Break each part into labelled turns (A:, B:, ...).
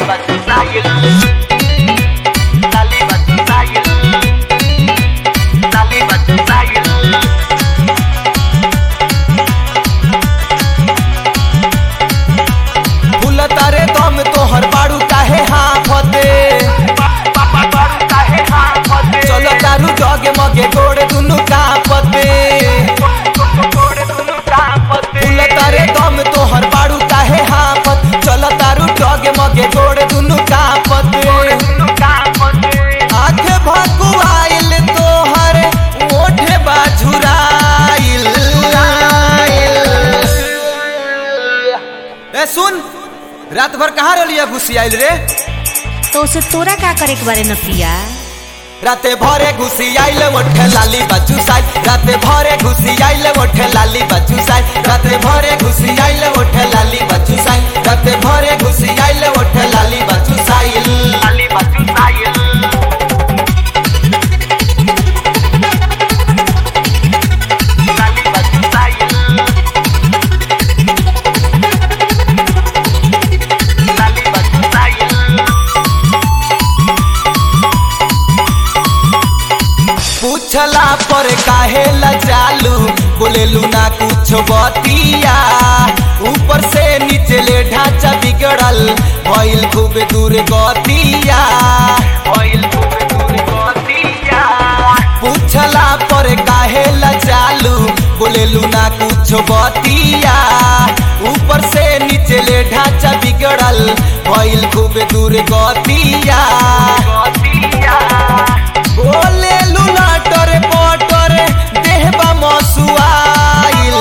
A: batu sayur Lali batu sayur Lali batu sayur
B: फूल तारे दम तोहर बाड़ू काहे हाफते चलो तारू जगे मगे गोड़े दुनु कापते फूल तारे दम तोहर बाड़ू काहे हाफत चलो तारू जगे मगे गोड़े दुनु कापते आंखे भकुआइल तोहर ओठे बाझुराइल ए सुन रात भर कहाँ रलिया घुसी आइल रे
C: तो उसे तोरा का करे के बारे नतिया
B: राते भरे घुसी आइल ओठे लाली बच्चू साई राते भरे घुसी आइल ओठे लाली बच्चू साई राते भरे घुसी आइल ओठे लाली बच्चू साई राते भरे घुसी आइल ओठे लाली बच्चू साई
A: Lali batu sayur Lali batu sayur Lali batu sayur
B: पूछला पर काहे लजालू बोलेलू ना कुछ बतिया ऊपर से नीचे ले ढांचा बिगड़ल भइल खूब दूर गतिया
A: Oil kube kube kotiya
B: पूछला पर काहे लजालू बोलेलू ना कुछ बतिया ऊपर से नीचे ले ढांचा बिगड़ल भइल खूब दूर गतिया
A: kotiya
B: बोलेलू लटर पटर देहबा मसुआइल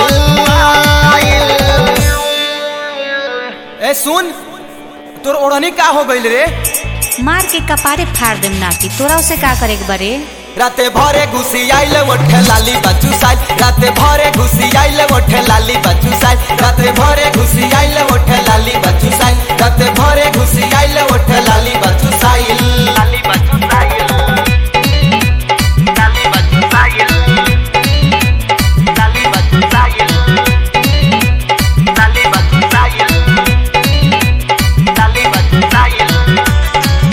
B: ए सुन तोर ओढ़नी का हो गइल रे
C: मार के कपारे फाड़ देम नाती तोरा उसे का करे के बारे
B: राते भरे घुसी आइल ओठे लाली बच्चू साई राते भरे घुसी आइल ओठे लाली बच्चू साई राते भरे घुसी आइल ओठे लाली बच्चू साई राते भरे घुसी आइल ओठे लाली बच्चू साई
A: Lali batu sayur Lali batu sayur Lali batu sayur Lali batu sayur Lali batu sayur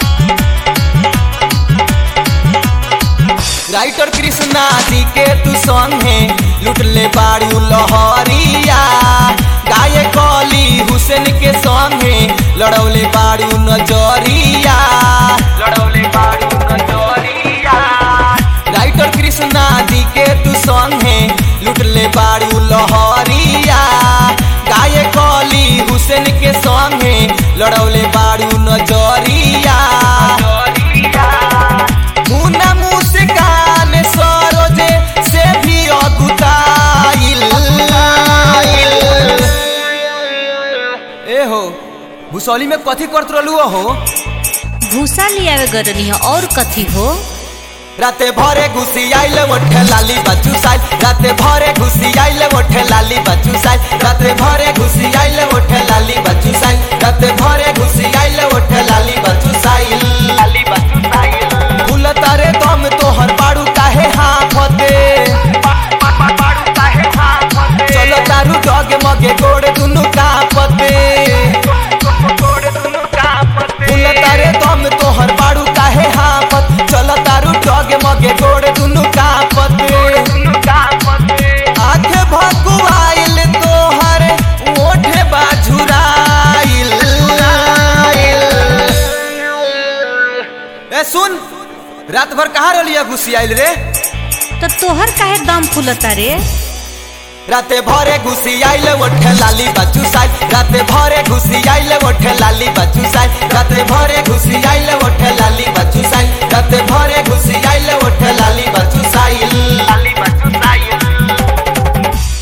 B: writer Krishna ji के तू संगे लुट ले बारू लहरिया गाय कली हुसैन के संगे लड़ौले बारू नजरिया
A: लड़ौले बारू नजरिया
B: राइटर कृष्णा जी के तू संगे लुट ले बारू लहरिया गाय कली हुसैन के संगे लड़ौले बारू नजरिया
A: नजरिया
B: मुना मुस्कान सरोजे से भी अगुताइल ए हो भूसौली में कथी करत रहलू हो
C: भूसा लियावे गरनी है और कथी हो
B: राते भरे घुसी आइल ओठे लाली बच्चू साई राते भरे घुसी आइल ओठे लाली बच्चू साई राते भरे घुसी आइल ओठे लाली बच्चू साई राते भरे घुसी आइल ओठे लाली बच्चू साई
A: लाली बच्चू साइल
B: फूल तारे दम तोहर बाड़ू काहे हाफते
A: बारू काहे हाथ
B: चलो तारू डगे मगे गोड़े दुनु कापते
A: छोड़े दुनु कापते
B: फूल तारे दम तोहर बाड़ू काहे हाफत चलो तारू डगे मगे गोड़े दुनु कापते
A: दुनु कापते
B: आंखे भकुआइल तोहर ओठे बाझुराइल ए सुन रात भर कहाँ रलिया घुसी आइल रे
C: तो तोहर काहे दम फूलता रे
B: राते भरे घुसी आइल ओठे लाली